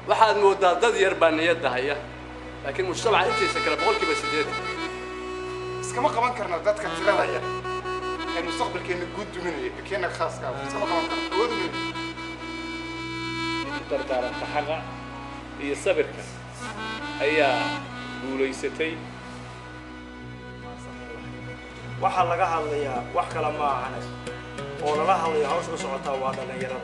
waxaad moodaa dad yar baa niyadda haya laakiin mujtamaca intiisa kale boqolkiiba siddeetan iskama qaban karna dadka tirada yar ee mustaqbalkeena guud duminaya ee keena khaaska ah iskama qaban karna awood uminaya dardaaranta xaqa iyo sabirka ayaa guulaysatay waxaa laga hadlayaa wax kale ma ahane oo lala hadlayo hawsha u socotaa waa dhallinyarada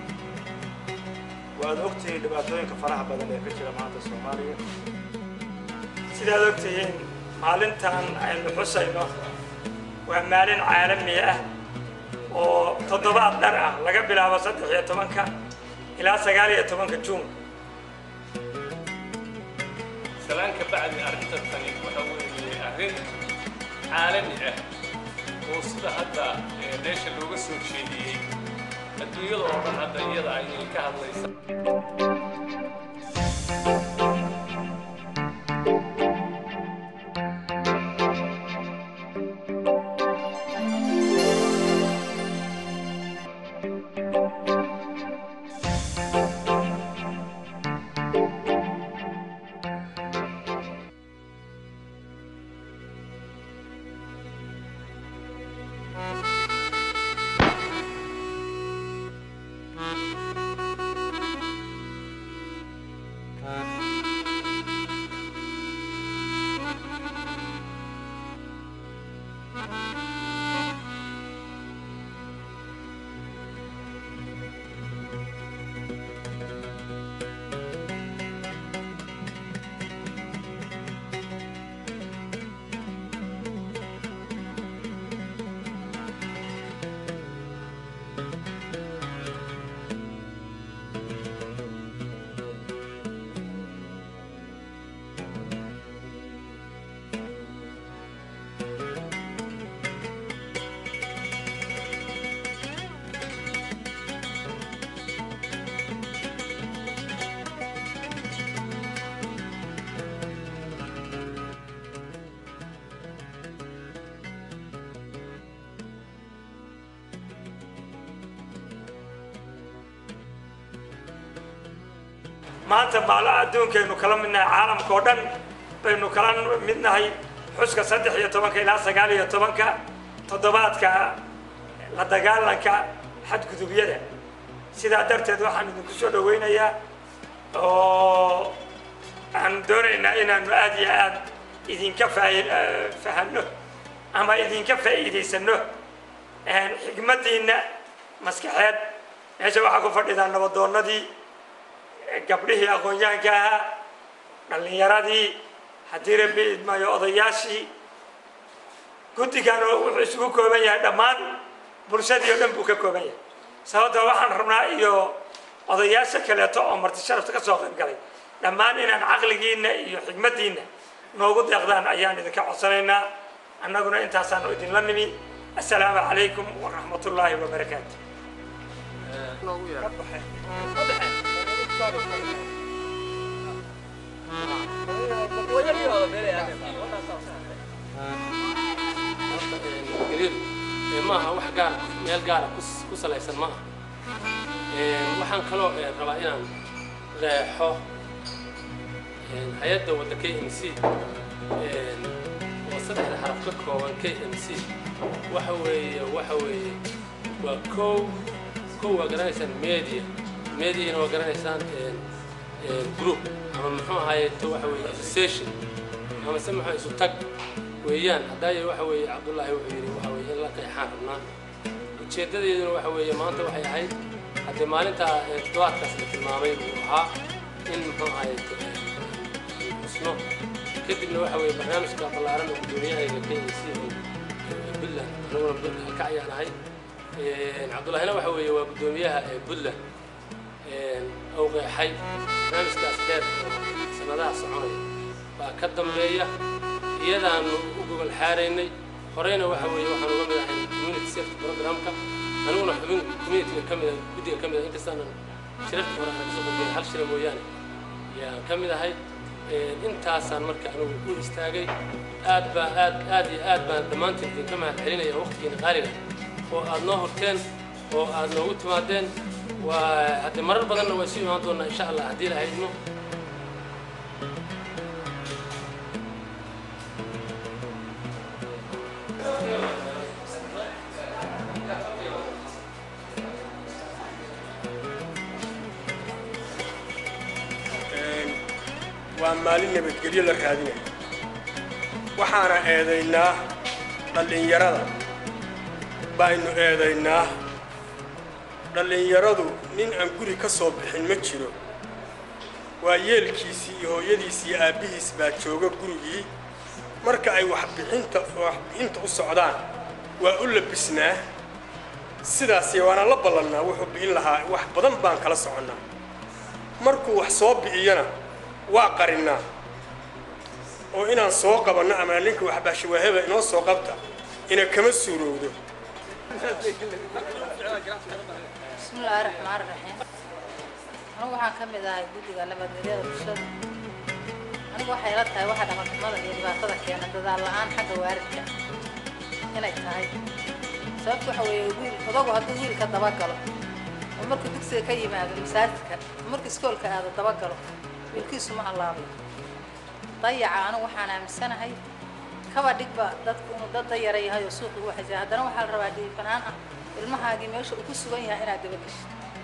waad ogtihiin dhibaatooyinka faraha badan ee ka jira maanta soomaaliya sidaad ogtihiin maalintan aynu xusayno waa maalin caalami ah oo toddobaad dhar ah laga bilaabo saddex iyo tobanka ilaa sagaal iyo tobanka juun salaan ka bacdi arrintan tani waxa weeye arrin caalami ah oo sida hadda ee, meesha looga soo jeediyey adduunyada oo dhan hadda iyada ayay ka hadlaysa maanta maala adduunkaynu kala midnahay caalamka oo dhan baynu kala midnahay xuska saddex iyo tobanka ilaa sagaal iyo tobanka toddobaadka la dagaalanka xadgudubyada sidaa darteed waxaan idinku soo dhawaynayaa oo aan doonaynaa inaanu aad iyo aad idinka faa- fahanno ama idinka faa'iidaysano xigmaddiinna maskaxeed meesha waxaa ku fadhidaa nabadoonnadii gabdhihii aqoon-yahanka ahaa dhallinyaradii haddii rabbi idmayo odayaashii guddigan oo wuxuu isugu kooban yahay dhammaan bulshadii oo dhan buu ka kooban yahay sababta waxaan rabnaa iyo odayaasha kaleeto oo marti sharafta ka soo qayb galay dhammaan inaan caqligiinna iyo xigmaddiinna noogu deeqdaan ayaan idinka codsanaynaa annaguna intaasaanu idinla nimi assalaamu calaykum waraxmatullaahi wabarakaatu gariir ee maaha wax gaar meel gaara kus- ku salaysan maaha waxaan kaloo eh, rabaa inaan reexo hay-adda wadda k m c oo saddexda xaraf ka kooban k m c waxa weeye waxa weeye waa kow kow waa garanaysaan media mediana waa garanaysaan group ama muxuu ahaye to waxa weeye association ama se muxuu isu tag weeyaan haddaaye waxa weeye cabdullaahi wuxuu yidhi waxa weeye in la qeexaan rabnaa ujeeddadeeduna waxa weeye maanta waxay ahayd haddii maalintaa ee toddobaadkaas la tilmaamay uu ahaa in muxuu ahaye xusno kadibna waxa weeye barnaamijka ballaaran oo gudoomiyahayga kenya si puntland aniguna puntland ka ayaan ahay cabdullaahina waxa weeye waa guddoomiyaha ee puntland ou qeexay barnaamijkaas dheer oo sanadaha soconaya baa ka dambeeya iyadaanu u gogol xaaraynay horeyna waxa weeye waxaan uga mid ahay community safety programka aniguna xubin communityga ka mida guddiga ka mid ah inkastaanan shirarka hore aan kasoo qodbiyay hal shira mooyaane yaan ka mid ahay intaasaan marka anigu u istaagay aad baa aad aad iyo aad baan dhammaantiin idinka mahad celinaya waqtigiina qaaliga oo aad noo horteen oo aad noogu timaadeen waa haddii marar badanna waa isu imaan doonaa insha allah haddii la haydno waa maalin nabadgelyo la raadinaya waxaana eedaynaa dhallinyarada baynu eedaynaa dhallinyaradu nin aan guri ka soo bixin ma jiro waa yeelkiisii iyo hooyadiis iyo aabbihiis baa jooga gurigii marka ay waxbixinta waxbixinta u socdaan waa u labisnaa sidaasi waana la ballannaa wuxuu bi'in lahaa wax badan baan kala soconnaa markuu wax soo bi'iyana waa qarinnaa oo inaan soo qabanno ama ninka waxbaashi waaheba inoo soo qabta ina kama suurowdo bismillaahi raxmaani raxiim anigu waxaan ka mid ahay guddiga nabadgelyada bulshada anigu waxay la tahay waxa dhaqanxumada iyo dhibaatada keena dadaal la-aan xagga waaridka inay tahay sababta waxa weeye wiil odagu hadduu wiilka dabagalo oo markuu dugsiga ka yimaado masaajidka oo markuu iskoolka aado dabagalo wiilkiisu ma allaabay dayaca anigu waxaan aaminsanahay kaba dhigba dadku inuu dad dayara yahay oo suuqi u xajaa haddana waxaa la rabaa dhiifanaan ah ilmahaagii meesha uu ku sugan yahay inaad daba geshid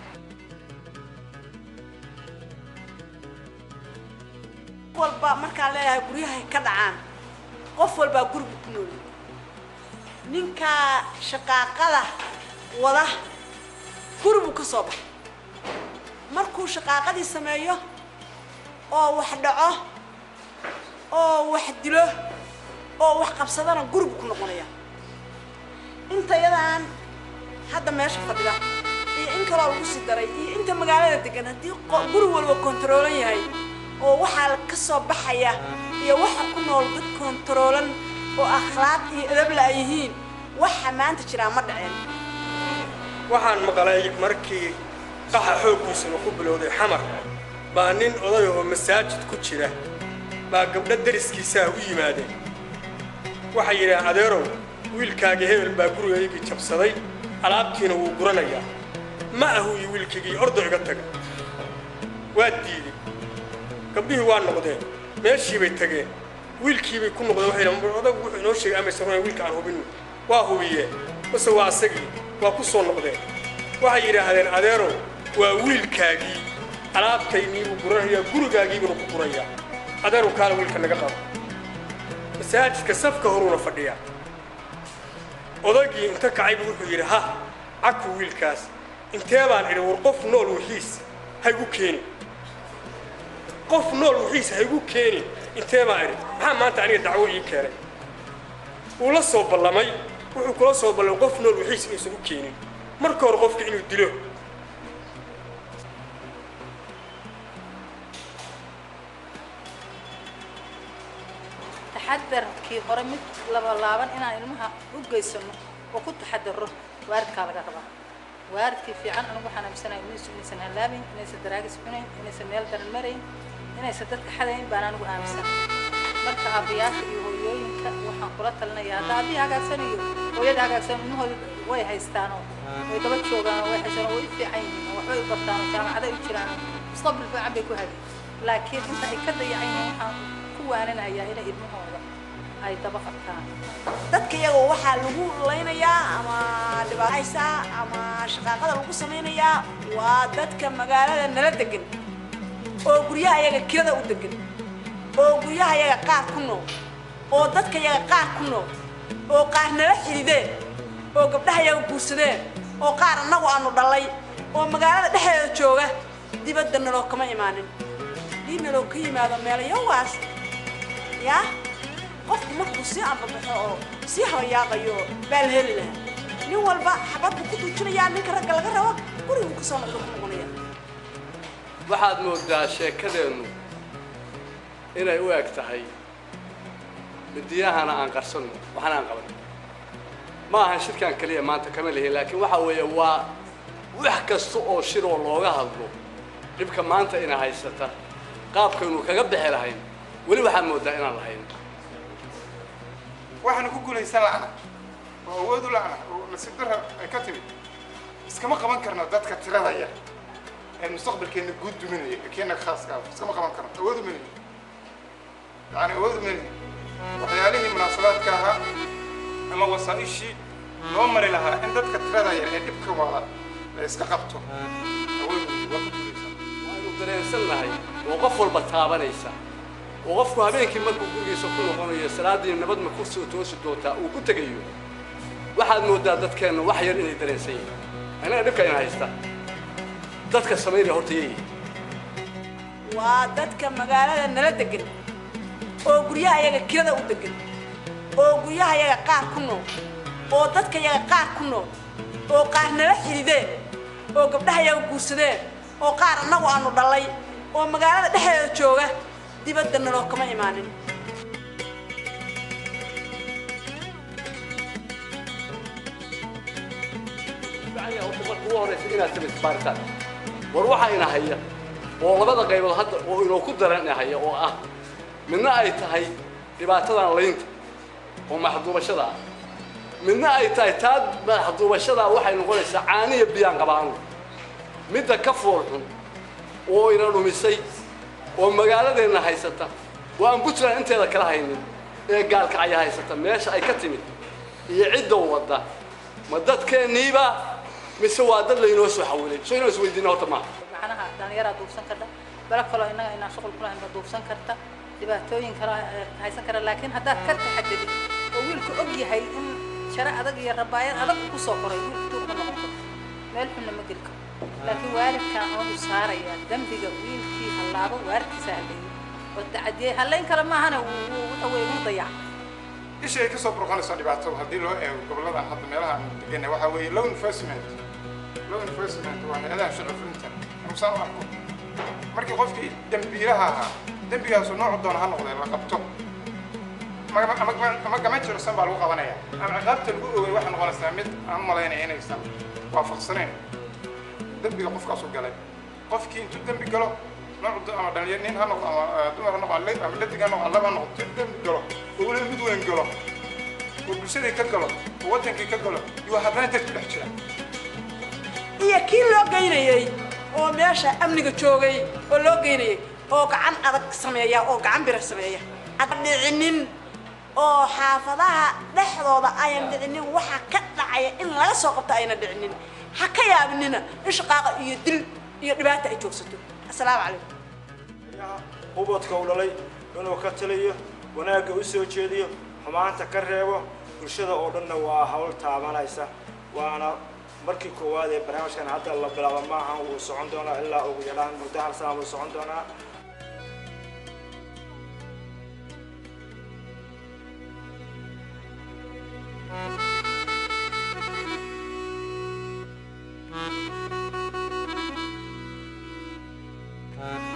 walba markaan leeyahay guryahay ka dhacaan qof walbaa gurigu ku nool ninkaa shaqaaqada wada guri buu ka soo baxay markuu shaqaaqadii sameeyo oo wax dhaco oo wax dilo oo wax qabsadana guri buu ku noqonaya inta yadaan hadda meesha fadhida iyo in kaloo lagu sii daray iyo inta magaalada degan haddii qo- guri walba kontaroolan yahay oo waxaa ka soo baxaya iyo waxa ku nool dad kontaroolan oo akhlaaq iyo edabla ay yihiin waxa maanta jiraa ma dhaceen waxaan maqlay markii qaxa xooggiisuna ku bilowday xamar baa nin oday oo masaajid ku jira baa gabdho dariskiisaa u yimaadeen waxay yidhaaheen adeerow wiilkaagii hebel baa gurigaygii jabsaday alaabtiina wuu guranayaa ma ahu iyo wiilkaygii ordo iga taga waa diiday gabdhihii waa noqdeen meeshii bay tageen wiilkiibay ku noqdeen waxay yidhahdeen odagu wuxuu inoo sheegay amaysan runayn wiilka aan hubinno waa hubiyeen base waa asagii waa ku soo noqdeen waxay yidhaahdeen adeerow waa wiilkaagii alaabtayniibuu guranayaa gurigaagiibuna ku gurayaa adeerow kaala wiilka naga qabo masaajidka safka horuuna fadhiyaa odagii inta kacaybu wuxuu yidhi ha caku wiilkaas intee baan idhi war qof nool wixiis haygu keeni qof nool wixiis haygu keeni intee baan idhi maxaa maanta aniga dacwo ii keenay wuu la soo ballamay wuxuu kula soo ballamay qof nool wixiis inuusan u keenin marka hore qofka inuu dilo taxadarkii hore mid labalaaban inaan ilmaha u geysano oo ku taxadaro waaridkaa laga rabaa waaridkii fiican anigu waxaan aaminsanahay ilmihiisu inaysan hallaabayn inaysan daraagis cunayn inaysan meel daran marayn inaysan dadka xadayn baan anigu aaminsan marka aabbayaasha iyo hooyooyinka waxaan kula talinayaa hadda aabbihi hagaagsanayo hooyada hagaagsan ilmahooda way haystaanoo way daba joogaanoo way haystaan oo way u fiican yihiin oo waxbay u bartaan oo jaamacaday u jiraan mustaqbal fiican bay ku hagay laakiin inta ay ka dayacan yihiin waxaan ku waaninayaa inay ilmahooda ay daba qabtaan dadka iyagoo waxaa lagu laynayaa ama dhibaataysaa ama shaqaaqada lagu samaynayaa waa dadka magaalada nala degan oo guryaha iyaga kirada u degan oo guryaha iyaga qaar ku nool oo dadka iyaga qaar ku nool oo qaar nala xidideen oo gabdhaha iyaga guursadeen oo qaar annagu aanu dhallay oo magaalada dhexdeeda jooga dibadda naloo kama imaanin haddii naloo ka yimaado meelayowaas yaa qofku markuu sii ambabaxo oo sii habayaaqayo baa la heli lahaa nin walba xabad buu ku duujinayaa ninka ragga laga rabo guriguu kasoo noqdo ku noqonaya waxaad moodaa sheekadeennu inay u eg tahay midiyahana aan qarsanno waxna aan qaban ma ahan shirkan keliya maanta kama lihin laakiin waxa weeye waa wax kasta oo shir oo looga hadlo dhibka maanta ina haysata qaabkaynu kaga bixi lahayn weli waxaad moodaa inaan lahayn waxaanu ku guulaysan la'na oo awood u la'na oo nasiib darra ay ka timid iskama qaban karno dadka tirada yar ee mustaqbalkeena guud duminaya ee keena khaaska ah iskama qaban karno awoodu melihi yani awoodu melihi waxyaalihii munaasabaadka ahaa ama wasaa-ishii loo mari lahaa in dadka tirada yar ee dhibka wada la iska qabto awoodu melihi waa ku guulaysan waanu dareensannahay oo qof walba taabanaysa oo qofku habeenkii markuu gurigiisa ku noqonayo salaaddii nabad ma ku soo toosi doontaa uu ku tegayo waxaad mooddaa dadkeenna wax yar inay dareensan yihiin annaga dhibka ina haysta dadka samaynaya horta yeeyihin waa dadka magaalada nala degan oo guryaha yaga kirada u degan oo guryaha yaga qaar ku nool oo dadka yaga qaar ku nool oo qaar nala xidideen oo gabdhaha yaga guursadeen oo qaar annagu aanu dhallay oo magaalada dhexdeeda jooga dibadda naloo kama imaanin bacdiga horta marka ugu horraysa inaad samaysa baaritaan war waxaa ina haya oo labada qaybood hadda oo inoo ku daran ina haya oo ah midna ay tahay dhibaatadan laynta oo maxduubashada ah midna ay tahay taa maxduubashada waxay noqonaysaa caaniya biyaan qabaanu midda ka fool xun oo ina dhumisay oo magaaladeenna haysata oo aan puntland inteeda kala haynin ee gaalkacya haysata meesha ay ka timid iyo cidda wadda ma dadkeenniiba mise waa dad laynoo soo xawilay soo inaan isweydiina horta maaha macnaha dhalinyaraa duubsan karta bala kaloo innaga inaan shuqul ku lahayn ba duubsan karta dhibaatooyin kale eh, haysan kara laakiin haddaad ka taxadadid oo wiilku og yahay in share adag iyo rabaayad adag ku soo koray wiilku tuug ma noqon karo meel xunna ma geli karo laakiin waalidkaan oonu saarayaa dembiga wiilkii hallaabo waalidkiisa halleeyey oo tacadiyey hallayn kale maahana wuu- wuu- waxa weye wuu dayac isha ay kasoo burqanayso dhibaato haddii loo eego goboladan hadda meelaha aan deganay waxaa weeye law enforcement law enforcement waa hay-adaha sharci fulinta anusaan u arko markii qofkii dembiilaha ahaa dembigaasu noocu doona ha noqdee la qabto ama ama- ama gama jirsan baa lagu qabanaya ama ciqaabta lagu ogay waxay noqonaysaa mid aan u malaynaya inaysan waafaqsanayn dembiga qofkaasu galay qofkii intuu dembi galo nooc do- ama dhalinyar nin ha noqdo ama eh, dumar ha noqdo ama le- ama dhadig ha noqdo laba ha noqdo intuu dembi galo oo weliba mid weyn galo oo bulshadii ka galo oo wadankii ka galo iyo haddana dad ku dhex jira iyo kii loo geynayey oo meesha amniga joogay oo loo geynayey oo gacan adag sameeya oo gacan bira sameeya ad dhicinin oo xaafadaha dhexdooda ayan dhicinin waxa ka dhacaya in laga soo qabto ayna dhicinin ha ka yaabinina in shaqaaqa iyo dil iyo dhibaata ay joogsato assalaamu calaykum ubadka u dhalay inuu ka taliyo wanaagga u soo jeediyo xumaanta ka reebo bulshada oo dhanna waa hawl taabanaysa waana markii koowaad ee barnaamijkan hadda la bilaabo maaha wuu socon doonaa ilaa ugu yaraan muddo hal sana wuu socon doonaa Thank you.